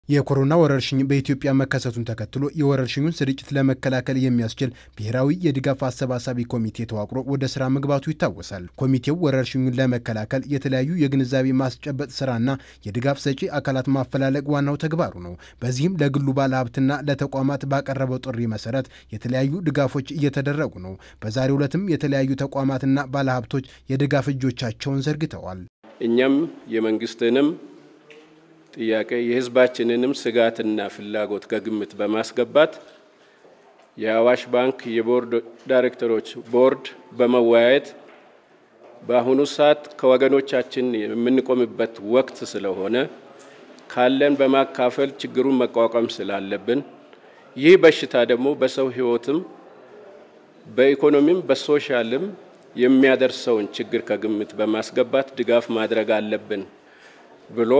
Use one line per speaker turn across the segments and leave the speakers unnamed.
የኮሮና ወረርሽኝ በኢትዮጵያ መከሰቱን ተከትሎ የወረርሽኙን ስርጭት ለመከላከል የሚያስችል ብሔራዊ የድጋፍ አሰባሳቢ ኮሚቴ ተዋቅሮ ወደ ስራ መግባቱ ይታወሳል። ኮሚቴው ወረርሽኙን ለመከላከል የተለያዩ የግንዛቤ ማስጨበጥ ስራና የድጋፍ ሰጪ አካላት ማፈላለግ ዋናው ተግባሩ ነው። በዚህም ለግሉ ባለሀብትና ለተቋማት ባቀረበው ጥሪ መሰረት የተለያዩ ድጋፎች እየተደረጉ ነው። በዛሬው ዕለትም የተለያዩ ተቋማትና ባለሀብቶች የድጋፍ እጆቻቸውን ዘርግተዋል።
እኛም የመንግስትንም ጥያቄ የሕዝባችንንም ስጋትና ፍላጎት ከግምት በማስገባት የአዋሽ ባንክ የቦርድ ዳይሬክተሮች ቦርድ በመወያየት በአሁኑ ሰዓት ከወገኖቻችን የምንቆምበት ወቅት ስለሆነ ካለን በማካፈል ችግሩን መቋቋም ስላለብን ይህ በሽታ ደግሞ በሰው ሕይወትም በኢኮኖሚም በሶሻልም የሚያደርሰውን ችግር ከግምት በማስገባት ድጋፍ ማድረግ አለብን ብሎ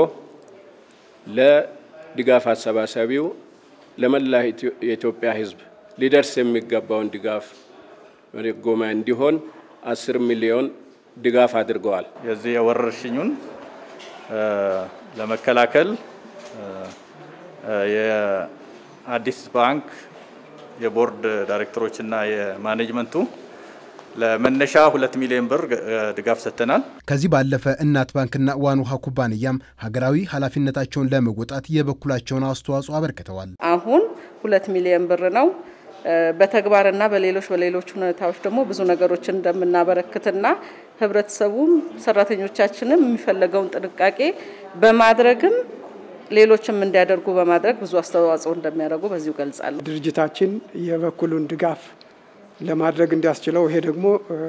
ለድጋፍ አሰባሳቢው ለመላ የኢትዮጵያ ሕዝብ ሊደርስ የሚገባውን ድጋፍ ጎማ እንዲሆን አስር ሚሊዮን ድጋፍ አድርገዋል።
የዚህ የወረርሽኙን ለመከላከል የአዲስ ባንክ የቦርድ ዳይሬክተሮችና የማኔጅመንቱ ለመነሻ ሁለት ሚሊዮን ብር ድጋፍ ሰጥተናል።
ከዚህ ባለፈ እናት ባንክና ዋን ውሃ ኩባንያም ሀገራዊ ኃላፊነታቸውን ለመወጣት የበኩላቸውን አስተዋጽኦ አበርክተዋል።
አሁን ሁለት ሚሊዮን ብር ነው። በተግባርና በሌሎች በሌሎች ሁኔታዎች ደግሞ ብዙ ነገሮችን እንደምናበረክትና ህብረተሰቡም ሰራተኞቻችንም የሚፈለገውን ጥንቃቄ በማድረግም ሌሎችም እንዲያደርጉ በማድረግ ብዙ አስተዋጽኦ እንደሚያደርጉ በዚሁ ገልጻለሁ።
ድርጅታችን የበኩሉን ድጋፍ ለማድረግ እንዲያስችለው ይሄ ደግሞ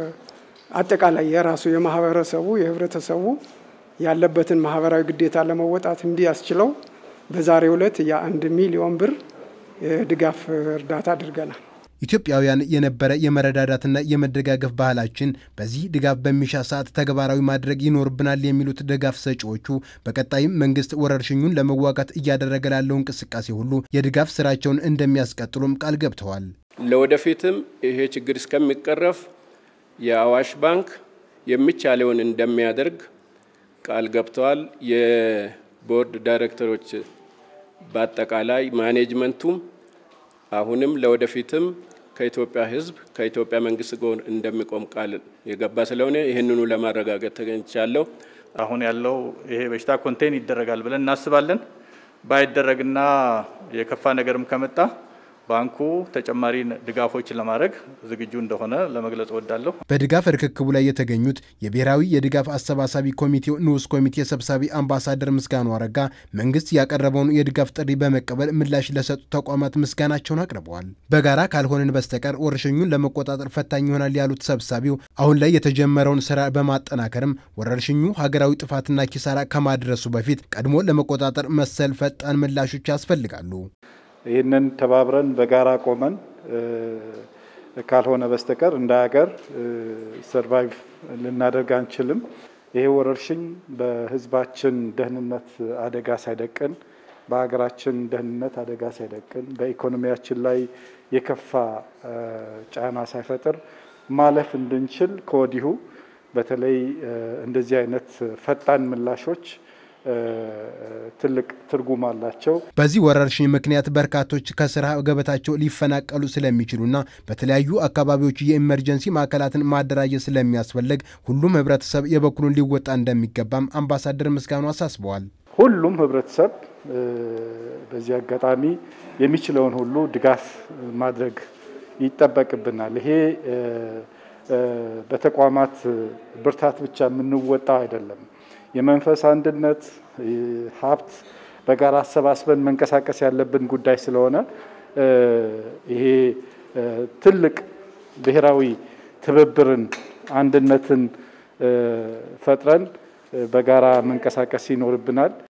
አጠቃላይ የራሱ የማህበረሰቡ የህብረተሰቡ ያለበትን ማህበራዊ ግዴታ ለመወጣት እንዲያስችለው በዛሬው ዕለት የአንድ ሚሊዮን ብር የድጋፍ እርዳታ አድርገናል።
ኢትዮጵያውያን የነበረ የመረዳዳትና የመደጋገፍ ባህላችን በዚህ ድጋፍ በሚሻ ሰዓት ተግባራዊ ማድረግ ይኖርብናል የሚሉት ድጋፍ ሰጪዎቹ በቀጣይም መንግስት ወረርሽኙን ለመዋጋት እያደረገ ላለው እንቅስቃሴ ሁሉ የድጋፍ ስራቸውን እንደሚያስቀጥሉም ቃል ገብተዋል።
ለወደፊትም ይሄ ችግር እስከሚቀረፍ የአዋሽ ባንክ የሚቻለውን እንደሚያደርግ ቃል ገብተዋል። የቦርድ ዳይሬክተሮች በአጠቃላይ ማኔጅመንቱም አሁንም ለወደፊትም ከኢትዮጵያ ሕዝብ ከኢትዮጵያ መንግስት ጎን እንደሚቆም ቃል የገባ ስለሆነ ይህንኑ ለማረጋገጥ ተገኝቻለሁ።
አሁን ያለው ይሄ በሽታ ኮንቴን ይደረጋል ብለን እናስባለን። ባይደረግና የከፋ ነገርም ከመጣ ባንኩ ተጨማሪ ድጋፎችን ለማድረግ ዝግጁ እንደሆነ ለመግለጽ እወዳለሁ።
በድጋፍ ርክክቡ ላይ የተገኙት የብሔራዊ የድጋፍ አሰባሳቢ ኮሚቴው ንዑስ ኮሚቴ ሰብሳቢ አምባሳደር ምስጋኑ አረጋ መንግስት ያቀረበውን የድጋፍ ጥሪ በመቀበል ምላሽ ለሰጡ ተቋማት ምስጋናቸውን አቅርበዋል። በጋራ ካልሆንን በስተቀር ወረርሽኙን ለመቆጣጠር ፈታኝ ይሆናል ያሉት ሰብሳቢው አሁን ላይ የተጀመረውን ስራ በማጠናከርም ወረርሽኙ ሀገራዊ ጥፋትና ኪሳራ ከማድረሱ በፊት ቀድሞ ለመቆጣጠር መሰል ፈጣን ምላሾች ያስፈልጋሉ።
ይህንን ተባብረን በጋራ ቆመን ካልሆነ በስተቀር እንደ ሀገር ሰርቫይቭ ልናደርግ አንችልም። ይሄ ወረርሽኝ በሕዝባችን ደህንነት አደጋ ሳይደቅን፣ በሀገራችን ደህንነት አደጋ ሳይደቅን፣ በኢኮኖሚያችን ላይ የከፋ ጫና ሳይፈጥር ማለፍ እንድንችል ከወዲሁ በተለይ እንደዚህ አይነት ፈጣን ምላሾች ትልቅ ትርጉም አላቸው።
በዚህ ወረርሽኝ ምክንያት በርካቶች ከስራ ገበታቸው ሊፈናቀሉ ስለሚችሉና በተለያዩ አካባቢዎች የኢመርጀንሲ ማዕከላትን ማደራጀት ስለሚያስፈልግ ሁሉም ህብረተሰብ የበኩሉን ሊወጣ እንደሚገባም አምባሳደር ምስጋኑ አሳስበዋል።
ሁሉም ህብረተሰብ በዚህ አጋጣሚ የሚችለውን ሁሉ ድጋፍ ማድረግ ይጠበቅብናል። ይሄ በተቋማት ብርታት ብቻ የምንወጣው አይደለም። የመንፈስ አንድነት ሀብት በጋራ አሰባስበን መንቀሳቀስ ያለብን ጉዳይ ስለሆነ ይሄ ትልቅ ብሔራዊ ትብብርን፣ አንድነትን ፈጥረን በጋራ መንቀሳቀስ ይኖርብናል።